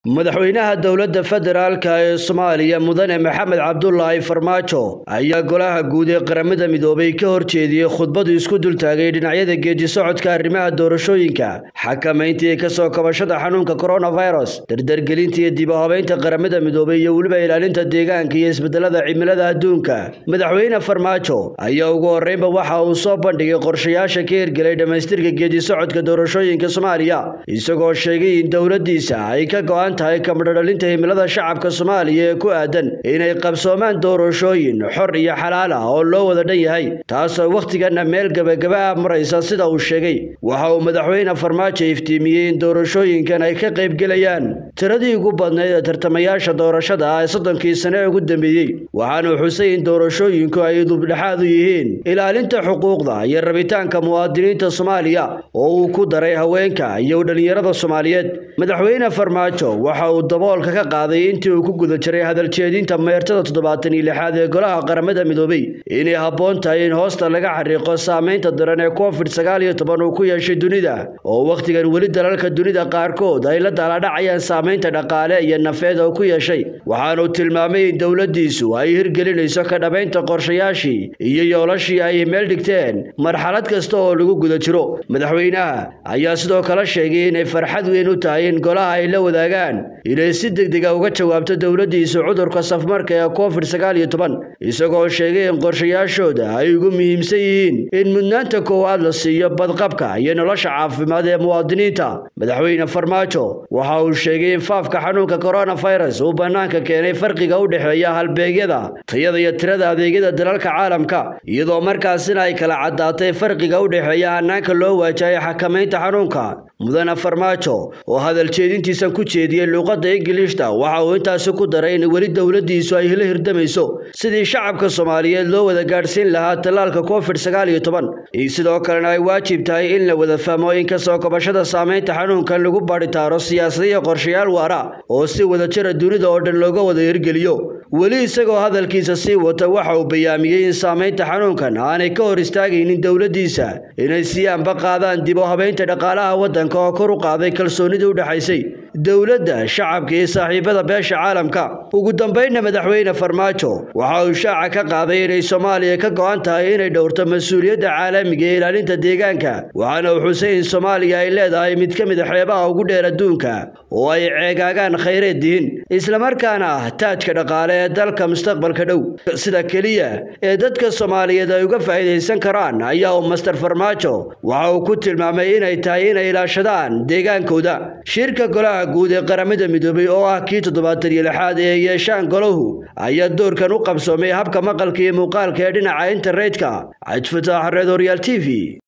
madaxweynaha dowladda federaalka ee soomaaliya mudane maxamed cabdulaahi farmaajo ayaa golaha guud ee qaramada midoobay ka horjeediyey khudbadu isku dultaagay dhinacyada geedi socodka arrimaha doorashooyinka xakamaynta iyo kasoo kabashada xanuunka coronavirus dardargelinta iyo dib u habeynta qaramada midoobay iyo weliba ilaalinta deegaanka iyo isbedelada cimilada adduunka madaxweyne farmaajo ayaa ugu horreynba waxa uu soo bandhigay qorshayaasha ka hirgelay dhammaystirka geedi socodka doorashooyinka soomaaliya isagoo sheegay in dowladdiisa ay ka go-an tahay kamadhadhalinta himilada shacabka soomaaliya ee ku aadan inay qabsoomaan doorashooyin xor iyo xalaal ah oo loo wada dhan yahay taasoo wakhtigana meel gebagaba ah maraysa sida uu sheegay waxa uu madaxweyne farmaajo iftiimiyey in doorashooyinkan ay ka qaybgelayaan tiradii ugu badnayd ee tartamayaasha doorashada ah ee soddonkii sane ee ugu dambeeyey waxaanuu xusay in doorashooyinku ay dubdhexaad u yihiin ilaalinta xuquuqda iyo rabitaanka muwaadiniinta soomaaliya oo uu ku daray haweenka iyo dhallinyarada soomaaliyeed madaxweyne farmaajo waxa uu daboolka ka qaaday intii uu ku guda jiray hadaljeedinta meertada toddobaatan iyo lixaad ee golaha qaramada midoobay inay habboon tahay in hoosta laga xariiqo saamaynta daran ee covid sagaal iyo toban uu ku yeeshay dunida oo wakhtigan weli dalalka dunida qaarkood ay la daaladhacayaan saamaynta dhaqaale iyo nafeed oo ku yeeshay waxaanuu tilmaamay in dowladdiisu ay hirgelinayso ka dhabaynta qorshayaashii iyo yoolashii ay meel dhigteen marxalad kasta oo lagu guda jiro madaxweynaha ayaa sidoo kale sheegay inay farxad weyn u tahay in golaha ay la wadaagaan inay si degdega uga jawaabto dowladdiisa cudurka safmarka ee covid sagaal iyo toban isagoo sheegay in qorshayaashooda ay ugu muhiimsan yihiin in mudnaanta koowaad la siiyo badqabka iyo nolosha caafimaad ee muwaadiniinta madaxweyne farmaajo waxa uu sheegay in faafka xanuunka coronavirus uu bannaanka keenay farqiga u dhexeeya halbeegyada tayada iyo tirada adeegyada dalalka caalamka iyadoo markaasina ay kala caddaatay farqiga u dhexeeya hanaanka loo waajahay xakamaynta xanuunka mudane farmaajo oo hadaljeedintiisan ku jeediyey luuqadda ingiliishta waxa uu intaasi ku daray in weli dowladdiisu ay la hirdamayso sidii shacabka soomaaliyeed loo wada gaadhsiin lahaa tallaalka covid sagaal iyo toban sidoo kalena ay waajib tahay in la wada fahmo in kasoo kabashada saamaynta xanuunkan lagu baadhitaaro siyaasada iyo qorshayaal waara oo si wada jira dunida oo dhan looga wada hirgeliyo weli isagoo hadalkiisa sii wata waxa uu bayaamiyey in saamaynta xanuunkan aanay ka hor istaagaynin dowladdiisa inay sii anba qaadaan dib u habeynta dhaqaalaha waddanka oo kor u qaaday kalsoonidii u dhexaysay dowladda shacabka iyo saaxiibada beesha caalamka ugu dambaynna madaxweyne farmaajo waxa uu shaaca ka qaaday inay soomaaliya ka go-an tahay inay dhowrto mas-uuliyadda caalamiga ee ilaalinta deegaanka waxaana uu xusay in soomaaliya ay leedahay mid ka mid a xeebaha ugu dheer adduunka oo ay ceegaagaan khayreed dihin islamarkaana ah taajka dhaqaale ee dalka mustaqbalka dhow sida keliya ee dadka soomaaliyeed ay uga faa'iidaysan karaan ayaa uu master farmaajo waxa uu ku tilmaamay inay tahay inay ilaashadaan deegaankooda shirka golaha guud ee qaramada midoobay oo ah kii toddobaatan iyo lixaad ee yeeshaan golahu ayaa doorkan u qabsoomay habka maqalka iyo muuqaalka ee dhinaca internetka cajfataax reed horyaal t v